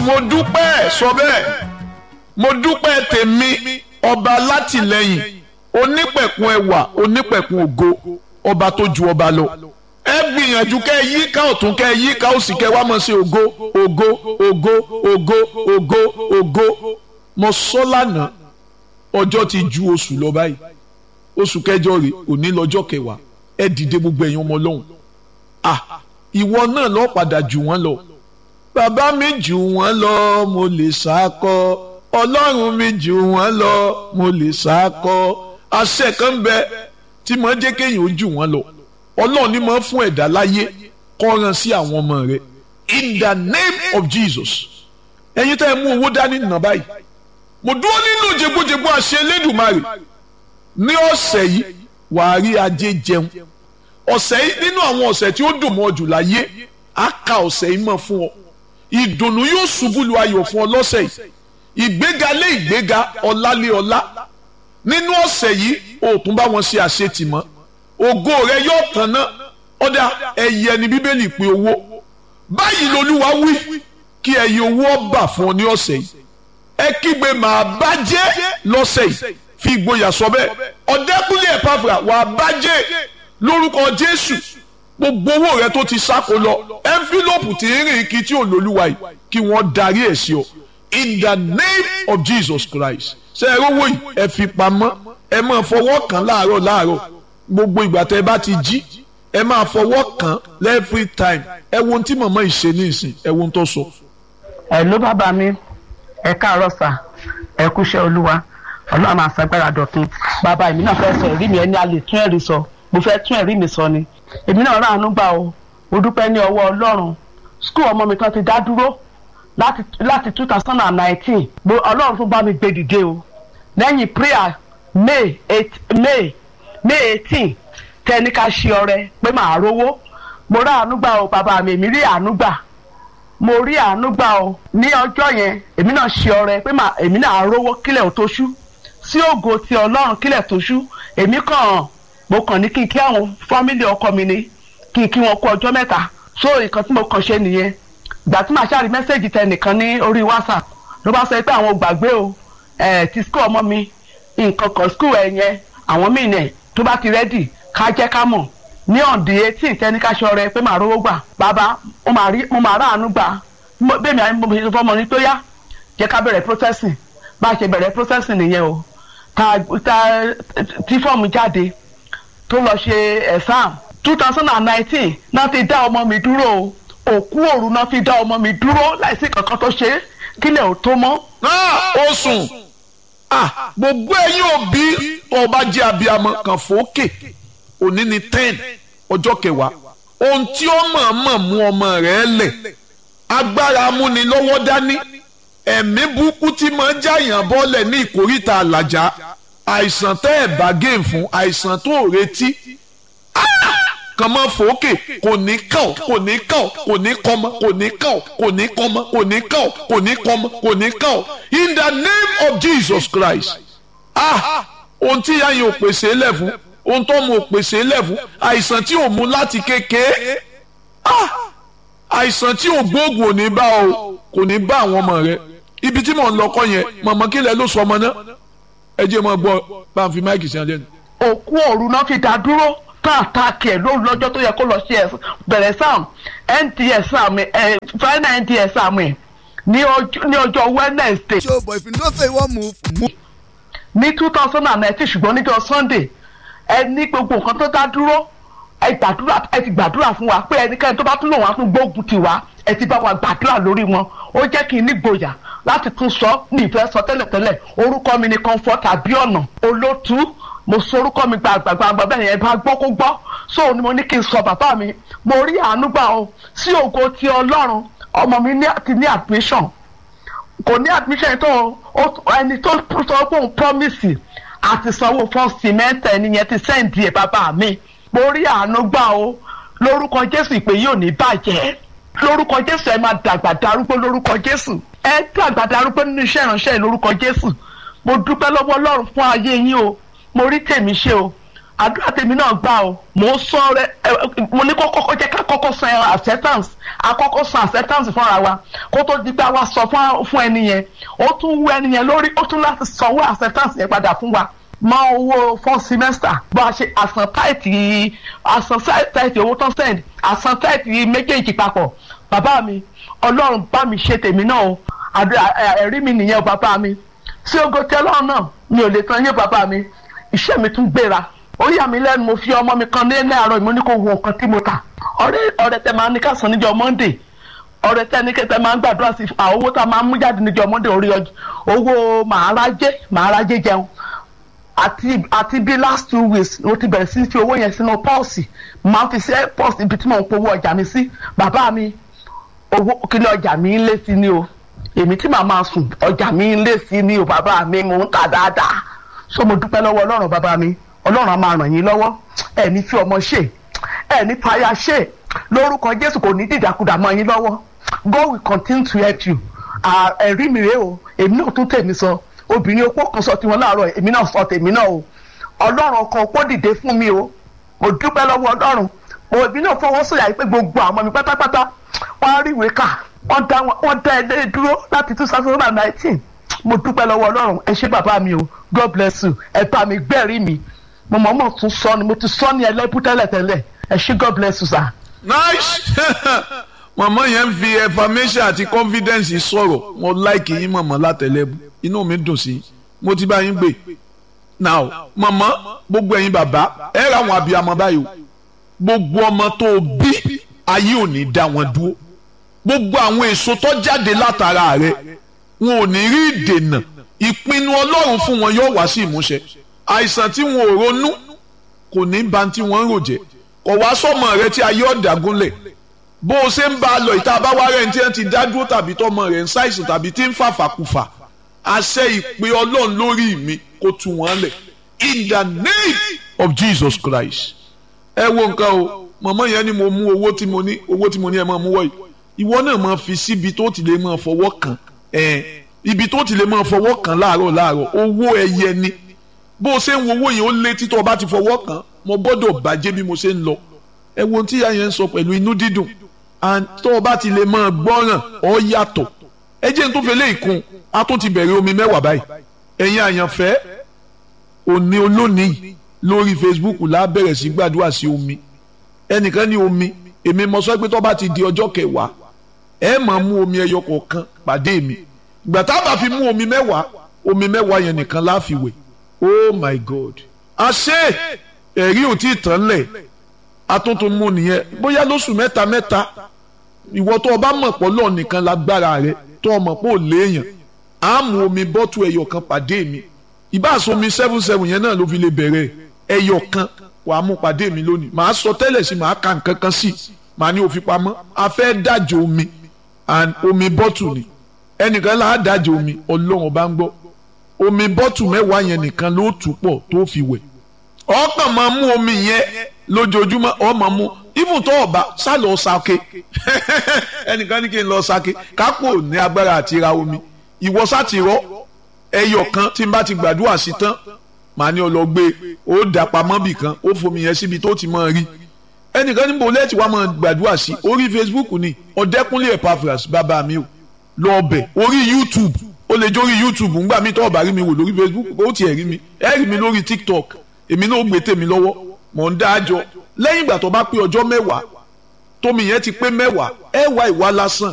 mo dúpẹ́ sọ bẹ́ẹ̀ mo dúpẹ́ tèmi ọba látìlẹ́yìn onípẹ̀kun ẹwà onípẹ̀kun ògo ọba tó ju ọba lọ ẹ gbìyànjú kẹ́ yí ká ọ̀tún kẹ́ yí ká òsì kẹ́ wá mọ̀ sí ògo ògo ògo ògo ògo ògo mo sọ lánàá ọjọ́ ti ju oṣù lọ báyìí oṣù kẹjọ rè òní lọ́jọ́ kẹwàá ẹ dìde gbogbo ẹ̀yin ọmọ ọlọ́run ah ìwọ náà lọ padà jù wọ́n lọ bàbá mi jù wọ́n lọ mo lè sákọ ọlọ́run mi jù wọ́n lọ mo lè sákọ àṣẹ kan ń bẹ tí mo jẹ́ kéèyàn ó jù wọ́n lọ ọlọ́run ni mo fún ẹ̀dá láyé kọ́ran sí àwọn ọmọ rẹ in the name of Jesus ẹ̀yin tẹ́ ẹ mú owó dání nà báyìí mo dúró nínú jẹgbójẹgbó àṣẹ Elédùmarè ní ọ̀sẹ̀ yìí wàá rí ajé jẹun ọ̀sẹ̀ yìí nínú àwọn ọ̀sẹ̀ tí ó dùn mọ́ jù láyé á ka ọ̀sẹ̀ yìí mọ̀ fún ọ ìdùnnú yóò ṣubú lu ayọ̀ fún ọ lọ́sẹ̀ yìí ìgbéga lé ìgbéga ọlá lé ọlá nínú ọ̀sẹ̀ yìí o tún bá wọn ṣe àṣetì mọ́ ògo rẹ yóò tàn ná ọ̀dà ẹ̀yẹ ni bíbélì pé owó báyìí lolúwa wí kí ẹ̀yẹ owó ọba fún ọ ní ọ̀sẹ̀ yìí ẹ kígbe màá bá jẹ́ lọ́sẹ̀ yìí fi ìgboyà sọ bẹ́ẹ̀ ọ̀dẹ́kùnlé ẹ̀pàfà wàá bá jẹ́ lórúkọ jésù gbogbo owó rẹ tó ti sáko lọ ẹnfílọ́pù tí ń rìn kí tí ò lólúwa yìí kí wọ́n darí ẹ̀ sí ọ in the name of jesus christ ṣe ẹ rówó yìí ẹ fi pamọ́ ẹ máa fọwọ́ kàn láàárọ̀ láàárọ̀ gbogbo ìgbà tẹ bá ti jí ẹ máa fọwọ́ kàn every time ẹ wo ohun tí màmá yìí ṣe ní ìsìn ẹ wo ohun tó sọ. ẹ ló bàbá mi ẹ káàárọ̀ sà ẹ kúṣẹ́ olúwa ọlọ́run máa ṣàgbára dọ̀tun bàbá èmi náà fẹ́ sọ ẹ̀rí mi ẹni a lè tún ẹ̀rí sọ mo fẹ́ tún ẹ̀rí mi sọ ni èmi náà ráàánú gbà o mo dúpẹ́ ní ọwọ́ ọlọ́run skul ọmọ mi kan ti dá dúró láti láti two thousand and nineteen ọlọ́run tún bá mi gbé dìde o lẹ́yìn prayer may eight may may eighteen tẹ́ni ká ṣe ọrẹ pé màá rówó mo ráàánú gbà o bàbá mi èmi rí àánú gbà mo rí àánú gbà o ní ọjọ́ yẹn èmi náà ṣe ọrẹ pé èmi náà rówó kílẹ̀ ò tó ṣú sí ògo ti ọlọ́run kílẹ̀ tó ṣú èmi kàn mo kàn ní kí n kí àwọn fámìlì ọkọ mi ni kí n kí wọn kú ọjọ́ mẹ́ta so nǹkan tí mo kàn ṣe nìyẹn ìgbà tí màá ṣàrí mẹ́sẹ̀gì tẹ nìkan ní orí whatsapp ló bá sọ pé àwọn ò gbàgbé o ẹ̀ ti skul ọmọ mi nǹkan kan skul ẹ̀ yẹn àwọn míì nẹ̀ tó bá ti rẹ́dì ká jẹ́ ká mọ̀ ní ọ̀dì etí ìtẹ́níkáṣọ rẹ pé màá rówó gbà bàbá mo máa ráàánú gbà bẹ́ẹ̀ mi àmì mo ṣe fọmọ ní tó yá jẹ́ ká bẹ̀rẹ̀ processing bá a ṣe bẹ̀rẹ̀ processing nìyẹn o ta ta tí fọ́ọ̀mù jáde tó lọ ṣe exam two thousand and nineteen náà ti dá ọmọ mi dúró o òkú òru náà fi dá ọmọ mi dúró láìsí kankan tó ṣe kílẹ̀ ò tó mọ́. ó sùn gbogbo ẹ̀yin òbí ọba jẹ́ abiyamọ kan fòókè òní ni ten ọjọ́ kẹwàá ohun tí ó mọ̀ọ́mọ̀ mú ọmọ rẹ̀ lẹ̀ agbára amúnilọ́wọ́ dání ẹ̀mí burúkú tí máa ń jáyàn bọ́lẹ̀ ní ìkórìtà àlàjá àìsàn tẹ́ ẹ̀ bá gé fún àìsàn tó retí kàn máa fòókè kò ní kàn kò ní kàn kò ní kọ́mọ kò ní kàn kò ní kọ́mọ kò ní kàn kò ní kọ́mọ kò ní kàn in the name of Jesus Christ ah ohun tí ìyá yẹn ò pèsè lẹ̀ fún ohun tó mu ò pèsè lẹ̀ fún àìsàn tí ò mú láti kékeré ah àìsàn tí ò gbóògùn ò ní bá o kò ní bá àwọn ọmọ rẹ ibi tí mò ń lọ kọ yẹn mọ̀mọ́ kí lẹ ló sọ ọmọ náà ẹ jẹ́ mọ́ gbọ́ bá ń fi máìkì sí ọjọ́ ni. òkú òru náà fi dá dúró káàkiri ẹ̀ lóru lọ́jọ́ tó yẹ kó lọ ṣe bẹ̀rẹ̀ sam nts sam ẹ̀ final nts sam ẹ̀ ní ọjọ́ wednesday. show but if you know say you wan move move. ní two thousand and nineteen ṣùgbọ́n níjọ́ sunday ẹ ní gbogbo nǹkan tó dá dúró ẹ gbàdúrà ẹ ti gbàdúrà fún wa pé ẹnikẹ́ni tó bá tún lò wọ́n á tún gbógun tì wá ẹ ti bá wa gbàdúrà lórí wọn ó jẹ́ kí n ní gboyà láti tún sọ ní ìfẹ́ sọ tẹ́lẹ̀tẹ́lẹ̀ orúkọ mi ni comfort abiona olótú mo sọ orúkọ mi gbàgbàgbà bẹ́ẹ̀ yẹn bá gbọ́ kó gbọ́ so ni mo ní kí n sọ bàbá mi mo rí àánú gbà o sí ògo ti ọlọ́run ọmọ mi ti ní admission kò ní admission tó ẹni tó sọ pé òun promise àti sanwó fún cement ẹni yẹn ti sẹ́ǹdì ẹ̀ bàbá mi mo rí àánú gbà o lórúkọ jésù ìpè yóò ní bàjẹ́ lórúkọ jésù ẹ máa dàgbà darúgbó lórúkọ jésù ẹ dàgbà darúgbó nínú iṣẹ́ ìránṣẹ́ lórúkọ jésù mo dúpẹ́ lọ́wọ́ ọlọ́run fún ayé yín o mo rí tèmi ṣe o àdúrà tèmi náà gbà o mò ń sọ rẹ ẹ mo ní kó kọ́kọ́ jẹ́ ká kọ́kọ́ san ẹran acceptance àkọ́kọ́ san acceptance fúnra wa kó tó di pé a wá sọ fún fún ẹni yẹn ó tún wú ẹni yẹn lórí ó tún láti sanwó acceptance yẹn padà fún wa mọ owó fún semester bó a ṣe àsan táìtì àsan táìtì owó tán send àsan táìtì méjèèjì papọ̀ bàbá mi ọlọ́run bá mi ṣe tèmi náà o àdúrà ẹ̀rí mi nìyẹn o bàbá mi tí ogo tí ọlọ́run náà mi ò lè tan yé bàbá mi iṣẹ́ mi tún gbéra ó yà mí lẹ́nu mo fi ọmọ mi kan ní ní àárọ̀ mo ní kó wo nǹkan tí mo tà ọ̀rẹ́ ọ̀rẹ́ tẹ máa ní ká san níjọ́ monday ọ̀rẹ́ tẹ ní kẹtẹ máa ń gbàdúrà sí àwọn owó tá a máa ń mú jáde níjọ́ monday orí ọjọ́ owó màárajé màárajé jẹun àti àti bí last two weeks mo ti bẹ̀rẹ̀ sí fi owó yẹn sínú pọ́ọ̀sì máa ń fi sí pọ́ọ̀sì ibi tí mò ń powó ọjà mi sí bàbá mi owó kílẹ̀ ọjà mi ń lé sí ni o èmi tí màá máa sùn ọjà mi ń lé sí ni o bàbá mi mò ń tà dáadáa so mo dúpẹ́ lọ́wọ́ ọlọ́run bàbá mi ọlọ́run á máa ràn yín lọ́wọ́ ẹ̀ní fi ọmọ ṣe ẹ̀ní fàyà ṣe lórúkọ jésù kò ní dìdàkudà mọ́ yín lọ́wọ́ God will continue to help you ẹ̀rí mi rèé o èmi náà tún tèmi sọ obìnrin opó kan sọ tiwọn láàárọ̀ èmi náà sọ tèmi náà o ọlọ́run ọkọ̀ opó dìde fún mi o mo dúpẹ́ lọ́wọ́ ọlọ́run òbí náà fọwọ́ sọ̀yà pé gbogbo àwọn ọmọ mi pátápátá wọ́n á rí ìwé kà wọ́n dá wọ́n dá ẹlẹ́ dúró láti two thousand and nineteen mo dúpẹ́ lọ́wọ́ ọlọ́run ẹ ṣé bàbá mi o God bless you ẹ bá mi gbẹ́rìí mi mo mọ̀ mọ̀ tún sọ ni mo ti sọ ní ẹlẹ́bù tẹ́lẹ̀tẹ́lẹ̀ ẹ ṣé God bless you sir. nice mọ̀mọ́ yẹn ń fi affirmation àti confidence sọ̀rọ̀ mo like yín mọ̀mọ́ látẹ̀lẹ́bù inú mi dùn sí mo ti bá yín gbé now mọ̀mọ́ gbogbo ẹ̀yin bàbá ẹ ra àwọn abiyamọ báyìí o gbogbo ọmọ tó o bí ayé ò ní dá wọn dúró gbogbo àwọn èso tó jáde látara rẹ wọn ò ní rí ìdènà ìpinnu ọlọ́run fún wọn yóò wá sí ìmúṣẹ àìsàn tí wọn ò ronú kò ní ba tí wọ́n ń rò jẹ́ kò wá sọ́mọ rẹ tí ayé ọ̀dàgúnlẹ̀ bó o ṣe ń bá a lọ ìta bá wá rẹ̀ ní tí wọ́n ti dá dúró tàbí tọmọ rẹ̀ ń ṣàìsàn tàbí tí ń fàfàkùfà àṣẹ ìpè ọlọ́run lórí mi kó tú wọn lẹ̀ in the name of Jesus Christ ẹ wo nǹkan o mọ̀mọ́ yẹn ni mo mú owó tí mo ní owó tí mo ní ẹ máa mú wọ̀ yìí ìwọ náà máa fi síbi tó ti lè máa fọwọ́ kàn ẹ̀ ibi tó ti lè máa fọwọ́ kàn láàárọ̀ láàárọ̀ owó ẹyẹ ni bó o ṣe ń wo owó yẹn ó lé títọ́ ọba ti fọwọ́ kàn mo gbọ́dọ̀ bàjẹ́ bí mo ṣe ń lọ ẹ wo ohun tí ìyá yẹn ń sọ pẹ̀lú inú dídùn tó ọba ti lè máa gbọ́ràn ọ yàtọ̀ ẹ jẹ́ n tó fẹ́ lé ìkun a tún ti bẹ̀rẹ̀ omi mẹ́wàá báyìí ẹ̀yin àyànfẹ́ òní olónìí lórí Facebook la bẹ̀rẹ̀ sí gbàdúrà sí omi ẹnìkan ní omi èmi mo sọ pé tó bá ti di ọjọ́ kẹwàá ẹ máa mú omi ẹyọ kọ̀ọ̀kan pàdé mi ìgbà tá a bá fi mú omi mẹ́wàá omi mẹ́wàá yẹn nìkan la fi wẹ̀ oh my god àṣé ẹ̀rí ò tí ì tán lẹ̀ atuntun mú nìyẹn bóyá lóṣù mẹ́ta mẹ́ta ìwọ tó o bá mọ̀ pọ̀ lọ́ọ̀ nìkan lágbára rẹ tó o mọ̀ pé ò léèyàn á mú omi bọ́tù ẹyọ kan pàdé mi ìbáṣọ omi seven seven yẹn náà ló fi lè bẹ̀rẹ̀ ẹyọ kan wàá mú pàdé mi lónìí màá sọ tẹ́lẹ̀ sí màá ka nǹkan kan sí màá ní òfin pamọ́ a fẹ́ dájọ́ omi and omi bọ́tù ni ẹnìkan là á dájọ́ omi ọlọ́run bá ń gbọ́ omi bọ́tù mẹ́wàá yẹn nìkan ló tù pọ̀ tó fi wẹ̀ ọkàn máa mú omi yẹn lójoojúmọ́ ọ máa mú even tó ọba sá lọ sake ẹnìkan ní kí n lọ sake kápò ní agbára àti ra omi ìwọ sá ti rọ ẹyọ kan tí n bá ti gbàdúrà sí tán màá ní ọlọgbé ó dà pamọ́ bì kan ó fomi yẹn síbi tó ti máa rí ẹnìkan níbo lẹ́ẹ̀tì wàá máa gbàdúrà sí orí Facebook ni ọ̀dẹ́kúnlé Epaphras bàbá mi ò lọ ọbẹ̀ orí YouTube ó lè jórí YouTube ńgbà mi tó ọ̀bà rí mi wò lórí Facebook ó tiẹ̀ rí mi ẹ rí mi lórí TikTok èmi náà ó gbé tèmi lọ́wọ́ mò ń dá àjọ lẹ́yìn ìgbà tó bá pé ọjọ́ mẹ́wàá tómi yẹn ti pé mẹ́wàá ẹ wá ìwà lásán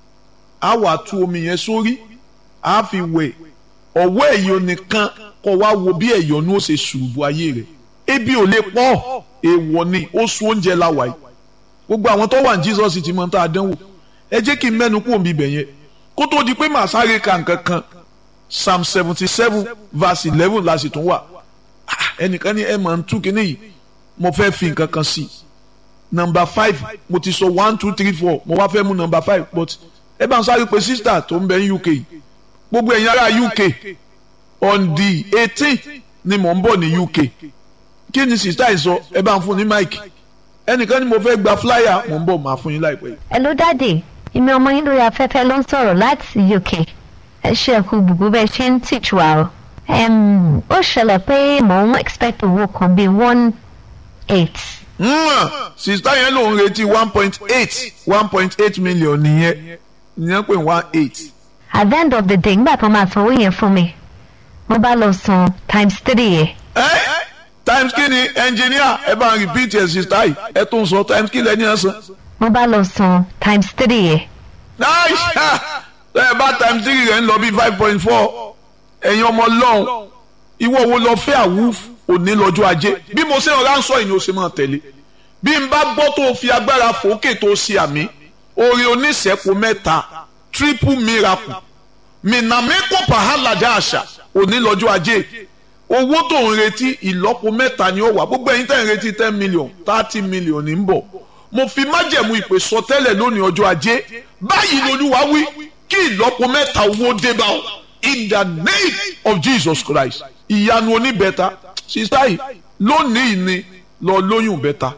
á wà tú omi yẹn sórí á fi wẹ̀ ọ̀wọ́ ẹ̀yọ́ nìkan kọ́ wá wo bí ẹ̀yọ́nú ó ṣe ṣùrùbù ayé rẹ̀ ebi ò lè pọ̀ èèwọ̀ ni ó sun oúnjẹ láwa yìí gbogbo àwọn tó wà ní Jesus ti mọ tá a dánwò ẹ jẹ́ kí n mẹ́nu kú òbí bẹ̀ yẹn kó tó di pé màá sáré ka nǹkan kan Psalm seventy seven verse eleven la sì tún wà ẹnìkan ní ẹ máa ń tú kínní yìí mo fẹ́ fi nǹkan kan sí nọmba five mo ti sọ one two three four mo wá fẹ́ mú nọmba five but ẹ bá ń sáré pé sísítà tó ń bẹ ní UK gbogbo ẹ̀yin ará UK on the eighteen ni mò ń bọ̀ ní UK kí ni sísítà yìí sọ ẹ bá ń fún ní máìkì ẹnìkan ni mo fẹ́ gba flyer mò ń bọ̀ máa fún yín láìpẹ́ yìí. hello daddy èmi ọmọ yín lórí afẹ́fẹ́ ló ń sọ̀rọ̀ láti UK ẹ ṣe ẹ̀kú gbogbo bẹ́ẹ̀ ṣe ń teach wa o um, ó ṣẹlẹ̀ pé mò ń expect owó kan bíi one eight sista yẹn ló ń retí one point eight one point eight million nìyẹn ìyẹn pé one eight. at the end of the day nígbà tó máa san owó yẹn fún mi mo bá lọ san times three yẹn ẹ times kí ni engineer ẹ bá ń repeat ẹ sista yìí ẹ tún sọ times kí lẹni ẹ san. mo bá lọ san times three yẹn nice ẹ bá times three rẹ̀ ń lọ bí five point four ẹ̀yin ọmọ lọ́hùn ìwọ wo lọ fẹ́ àwùf òní lọ́jọ́ ajé bí mo ṣe ọ̀rá ń sọ ìní o ṣe máa tẹ̀lé bí n bá gbọ́ tó o fi agbára fòókè tó o ṣe àmì orí oníṣẹ́kù mẹ́ta triple miracle mìnàmẹ́kọ̀ pàhálàjà àṣà òní lọ́jọ́ ajé owó tó ń retí ìlọ́po mẹ́ta ni ó wà gbogbo ẹ̀yin tẹ̀ ń retí ten million thirty million ní ń bọ̀ mo fi májẹ̀mú ìpè sọtẹ́lẹ̀ lónìí ọjọ́ ajé báyìí lolúwa wí kí ìlọ́po mẹ́ta owó dé bá ọ in the name of Jesus Christ ìyanu oníbẹ̀ta sista yìí lónìí ni lọ lóyún bẹ́ta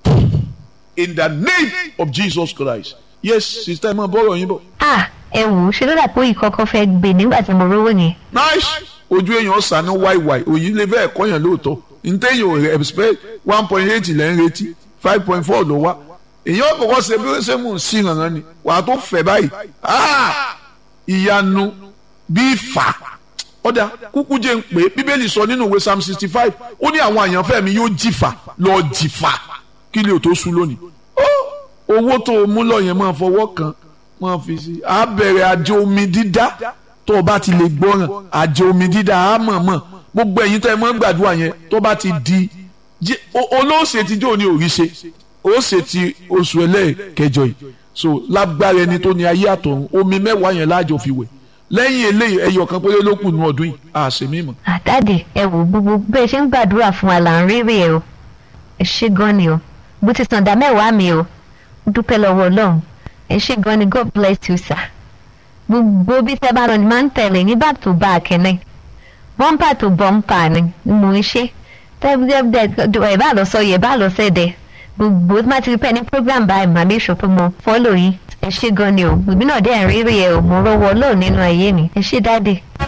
in the name of Jesus Christ yes sista ẹ máa bọ́rọ̀ yín bọ̀ ah ẹ wò ó ṣe ló dà pé ìkọ́kọ́ fẹ́ gbé nígbà tí mo rówó yẹn nice ojú èèyàn sànú wáìwáì òyìn lè fẹ́ ẹ̀kọ́ yẹn lóòótọ́ ntẹ́yìn ò rẹ̀ expect one point eight lẹ́ ń retí five point four ló wá èèyàn kọ̀kọ́ ṣe bí ó ṣe mú un sí ìrànràn ni wàá tó fẹ̀ báyìí ah ìyanu bí fà ọ̀dà kúkú jẹ́ ń pè é bíbélì sọ nínú ìwé psalm sixty five ó ní àwọn àyànfẹ́ mi yóò jìfà lọ jìfà kí lè tó sú lónìí ó owó tó o mú lọ yẹn máa fọwọ́ kan máa fi sí a bẹ̀rẹ̀ àjò omi dídá tó o bá ti lè gbọ́ràn àjò omi dídá a mọ̀ mọ̀ gbogbo ẹ̀yin tẹ́ ẹ mọ́ gbàdúrà yẹn tó bá ti di jẹ́- o- olóòṣè tí jò ní òrí ṣe ó ṣe ti oṣù ẹlẹ́ẹ̀kẹjọ yìí so lágbára ẹni tó ní ayé àtọ̀run omi mẹ́wàá yẹn láàjọ fi wẹ̀ lẹ́yìn eléyìí ẹyọ kan péré ló kù nù ọdún yìí àṣẹ mímọ́. àdáde ẹ wò gbogbo bẹ́ẹ̀ ṣe ń gbàdúrà fún wa là ń rírì ẹ o ẹ ṣé gan ni o bó ti sàn dá mẹ́wàá mi o dúpẹ́ lọ́wọ́ ọlọ́run ẹ ṣé gan ni god bless you sir gbogbo bí tẹ́ bá lọ ni máa ń tẹ̀lé ní back to back ni bọ́ńpà tó bọ́ńpà ni ni mò ń ṣe tẹ́gbẹ́dẹ́ ẹ̀ bá lọ sọ yẹ bá lọ sẹ́dẹ̀ gbogbo tí má ti rí pẹ́ ní program báyìí màá bí ìṣòpin mo fọ́lọ̀ yín ẹ ṣé gan ni o ìbí náà dẹ́ ń rírì ẹ o mo rọ́wọ́ ọlọ́run nínú ayé mi ẹ ṣé dáde.